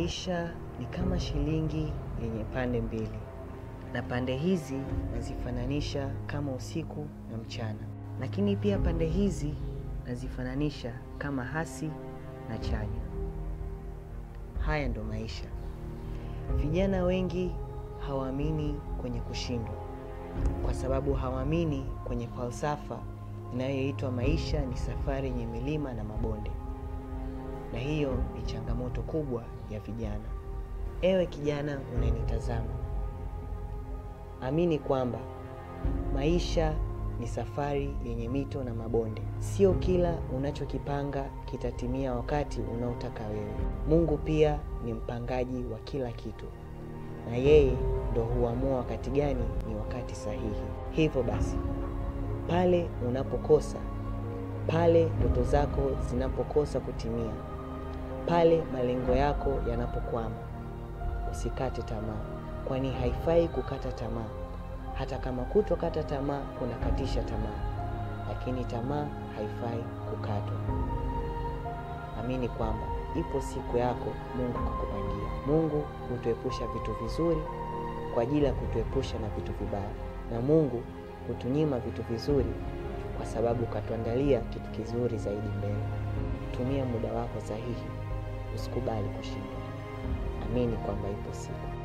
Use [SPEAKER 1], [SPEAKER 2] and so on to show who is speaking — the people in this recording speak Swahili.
[SPEAKER 1] Maisha ni kama shilingi yenye pande mbili, na pande hizi nazifananisha kama usiku na mchana, lakini pia pande hizi nazifananisha kama hasi na chanya. Haya ndo maisha. Vijana wengi hawaamini kwenye kushindwa, kwa sababu hawaamini kwenye falsafa inayoitwa maisha ni safari yenye milima na mabonde, na hiyo ni changamoto kubwa ya vijana. Ewe kijana unanitazama, amini kwamba maisha ni safari yenye mito na mabonde. Sio kila unachokipanga kitatimia wakati unaotaka wewe. Mungu pia ni mpangaji wa kila kitu, na yeye ndo huamua wakati gani ni wakati sahihi. Hivyo basi, pale unapokosa, pale ndoto zako zinapokosa kutimia, pale malengo yako yanapokwama, usikate tamaa, kwani haifai kukata tamaa. Hata kama kutokata tamaa kunakatisha tamaa, lakini tamaa haifai kukatwa. Amini kwamba ipo siku yako Mungu kakupangia. Mungu hutuepusha vitu vizuri kwa ajili ya kutuepusha na vitu vibaya, na Mungu hutunyima vitu vizuri kwa sababu katuandalia kitu kizuri zaidi mbele. Tumia muda wako sahihi, usikubali kushindwa. Amini kwamba ipo siku